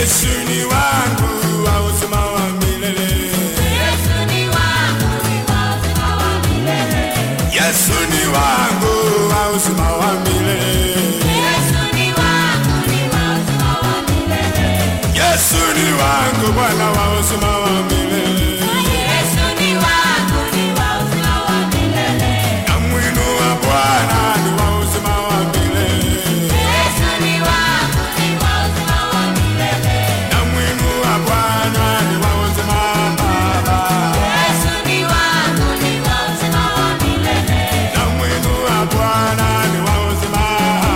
Yesu ni wangu wa uzima wa milele. Yesu ni wangu ni wa uzima wa milele. Yesu ni wangu wa uzima wa milele. Yesu ni wangu ni wa uzima wa milele. Yesu ni wangu Bwana wa uzima wa milele. Yesu ni wangu ni wa uzima wa milele. Namwinua Bwana ni wa uzima wa milele. Yesu ni wangu ni wa uzima wa milele. Namwinua Bwana ni wa uzima Baba. Yesu ni wangu ni wa uzima wa milele. Namwinua Bwana ni wa uzima.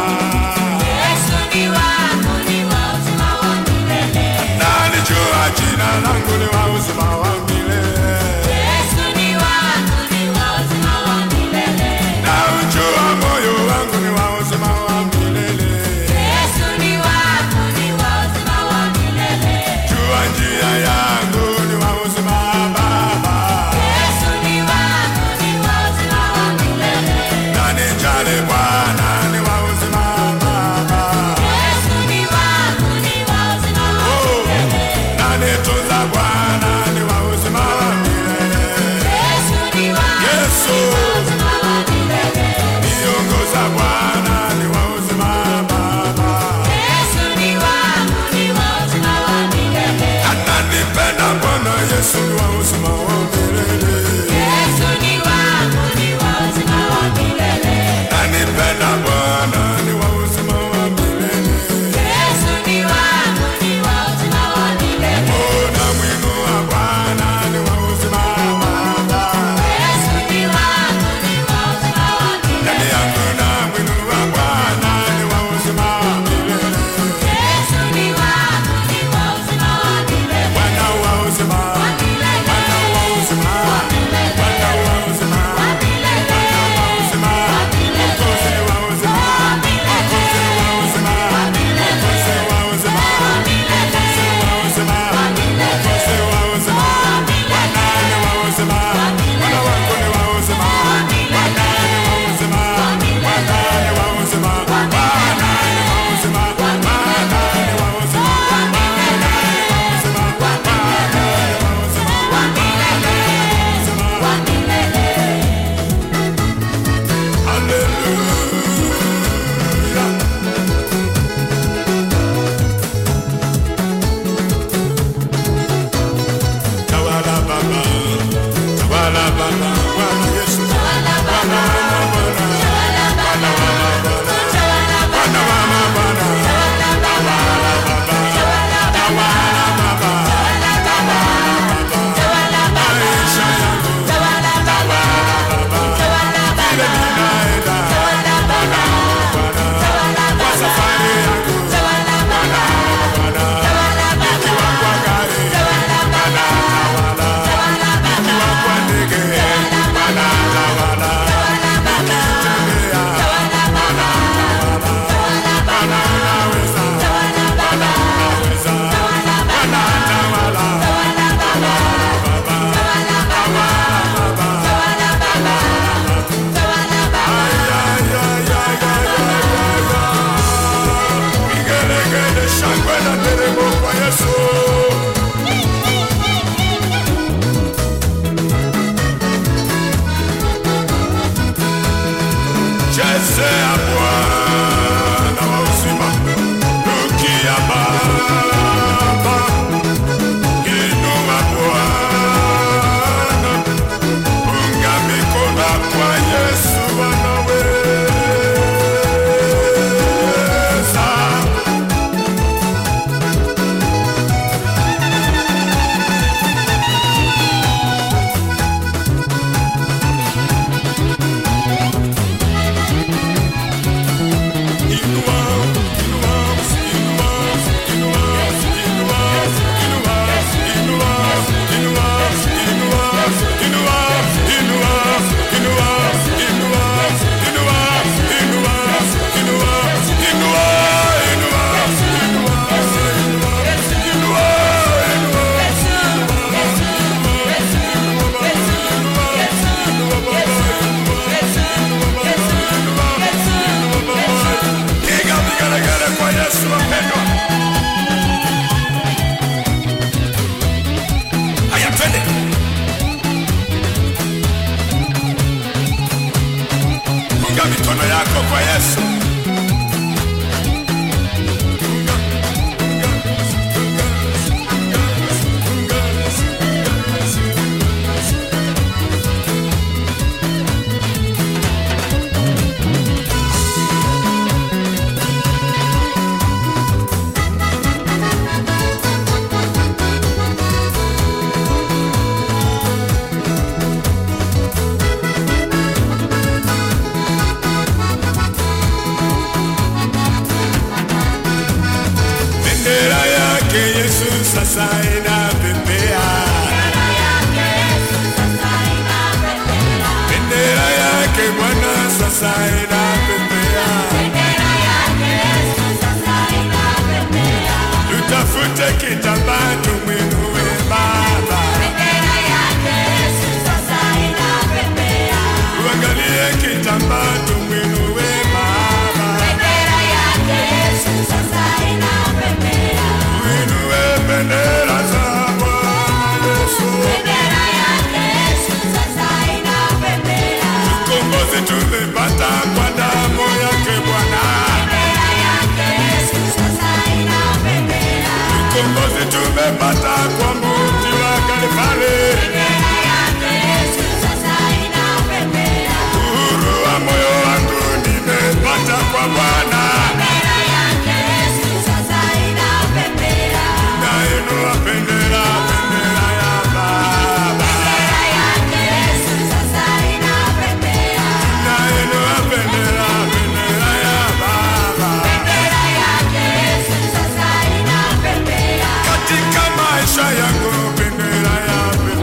Yesu ni wangu ni wa uzima wa milele. Nalijua jina langu ni wa uzima wa milele. Yesu ni wangu ni wa uzima wa milele. Naujua moyo wangu ni wa uzima wa milele. Yesu ni wangu ni wa uzima wa milele. Jua njia yangu ni wa uzima Baba. Yesu ni wangu ni wa uzima wa milele. Nanijali Bwana ni wa uzima Baba. Yesu ni wangu ni wa uzima wa Oh, milele. nanitunza Bwana ni wa uzima wa milele. Yesu ni wangu Yesu ni wa uzima wa milele. niongoza Bwana ni wa uzima Baba. Yesu ni wangu ni wa uzima wa milele. Ananipenda Bwana Yesu ni wa uzima wa milele. Yesu ni wangu ni wa uzima wa milele. Ananipenda Bwana ni wa uzima wa milele. Yesu ni wangu ni wa uzima wa milele. Oh, namwinua Bwana ni wa uzima Baba. Yesu ni wangu ni wa uzima wa milele. Ndani yangu namwinua Bwana ni wa uzima wa milele. Yesu ni wangu ni wa uzima wa milele. Bwana wa uzima. Wa milele. Bwana wa uzima. Wa milele. Bwana wa uzima. Wa milele. Bwana wa uzima. Wa milele. Mwokozi ni wa uzima. Wa milele. Mwokozi ni wa uzima. Wa milele. Mwokozi wa uzima. Wa milele. Mwokozi wa uzima. Wa milele. Mwokozi wa uzima. Wa milele. Bwana ni wa uzima. Wa milele. Bwana wangu ni wa uzima. Wa milele. Bwana ni wa uzima. Wa milele. Bwana ni wa uzima. Wa milele. Bwana ni wa uzima. Wa milele. Bwana ni wa uzima. Wa milele. Bwana ni wa uzima. Wa Bwana ni wa uzima. Wa milele. Wa milele. Hallelujah. Tawala Baba, Tawala Baba, Bwana Yesu, Tawala Bwana Baba. wa mabwana, Tawala Baba. Tawala Baba. Bwana wa mabwana, Tawala Baba. Tawala Baba, Tawala Baba. Tawala Baba, Tawala Baba. maisha yangu, Tawala Baba. Baba, Tawala vile Baba. ninaenda, Tawala Baba. Bwana, Tawala kwa Baba. safari yangu, Tawala Baba. Bwana, Tawala Baba. nikiwa kwa gari, Tawala Baba. Bwana, Tawala Baba. nikiwa kwa ndege, Bwana, tawala, Tawala Baba. nikitembea, Tawala Baba. Tawala Baba. Bwana unaweza, Tawala Baba. unaweza, Tawala Baba. Bwana tawala, Tawala Baba. Baba, Tawala Baba. tawala Baba. Tawala Baba. Tawala Baba. Vigelegele, shangwe na nderemo kwa Yesu. Chezea Bwana wa uzima, rukia Baba, inua Bwana Unga mikono kwa Yesu anaweza. Inua, inua, inua, inua, inua, inua, inua, inua, inua, inua, inua, inua, inua, inua, inua, inua, inua, Piga vigelegele kwa Yesu wapendwa. sasa inapepea, bendera yake Bwana sasa inapepea. Tutafute kitambaa tumwinue Baba, tuangalie kitambaa tumwinue Baba, tuinue bendera za Bwana Yesu. Ukombozi tumepata kwa damu yake Bwana, ukombozi tumepata kwa mti wa Kalvari. Uhuru wa moyo wangu nimepata kwa Bwana, nainua bendera, bendera ya Baba, nainua bendera, bendera ya Baba. Katika maisha yangu bendera ya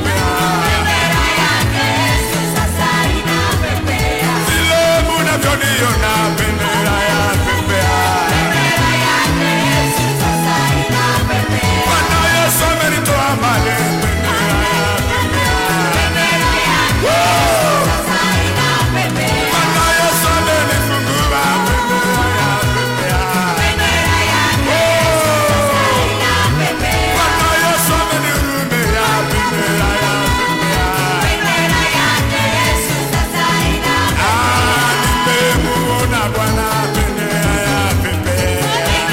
pepea, vile munavyoniona bendera ya pepea. Bwana Yesu amenitoa mbali, bendera ya pepea. Bwana Yesu amenifungua, bendera ya pepea. Bwana Yesu amenihurumia, bendera ya pepea. Ah, nimemuona Bwana, bendera ya pepea.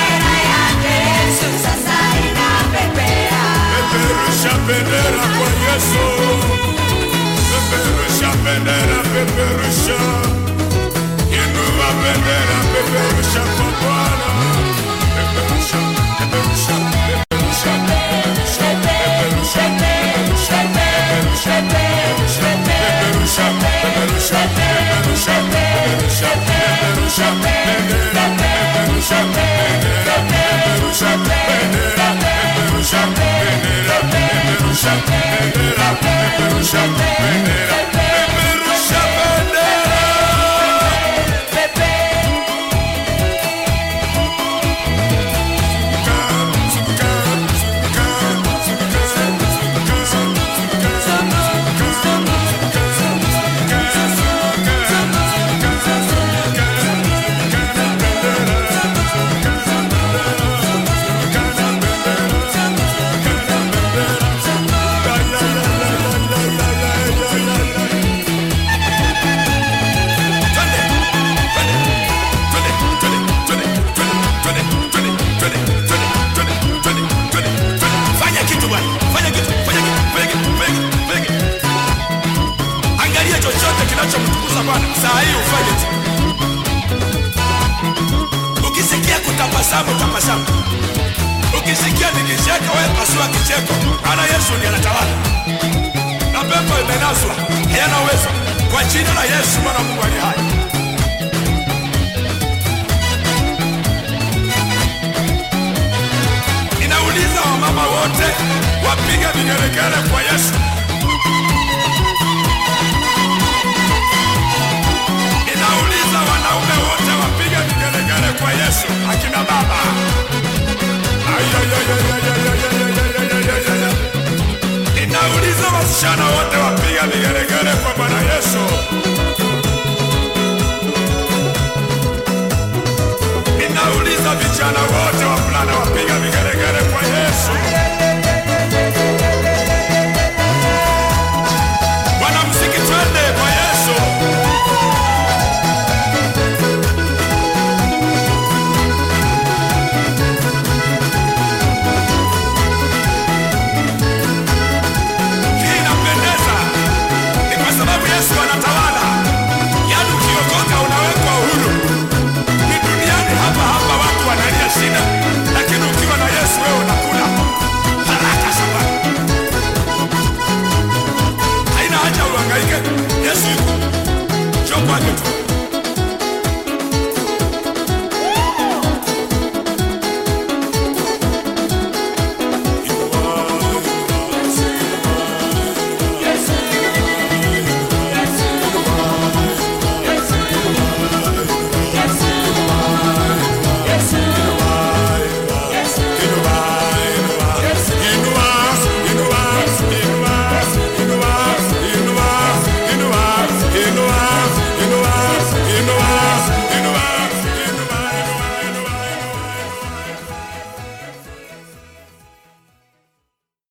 Peperusha bendera kwa Yesu, peperusha bendera, peperusha, inua bendera, peperusha kwa Bwana, peperusha, peperusha, peperusha, peperusha, peperusha, peperusha, peperusha, peperusha, peperusha, peperusha, peperusha, peperusha, peperusha, bendera, peperusha, bendera, peperusha, bendera, peperusha, bendera, peperusha, bendera, peperusha, bendera, peperusha, bendera. Fanya kitu bwana, fanya kitu, fanya kitu, fanya kitu, fanya kitu, fanya kitu. Angalia chochote kinachomtukuza Bwana saa hii ufanye tu. Ukisikia kutabasamu, tabasamu. Ukisikia nikicheka, wewe pasua kicheko, maana Yesu ndiye anatawala na pepo imenaswa, hayana uwezo kwa jina la Yesu Bwana Mungu aliye hai. Ninauliza wamama wote wapige vigelegele kwa Yesu. Ninauliza wanaume wote wapige vigelegele kwa Yesu, akina baba. Ayayayayayayayayayayayayaya. Ninauliza wasichana wote wapige vigelegele kwa Bwana Yesu. Ninauliza vijana wote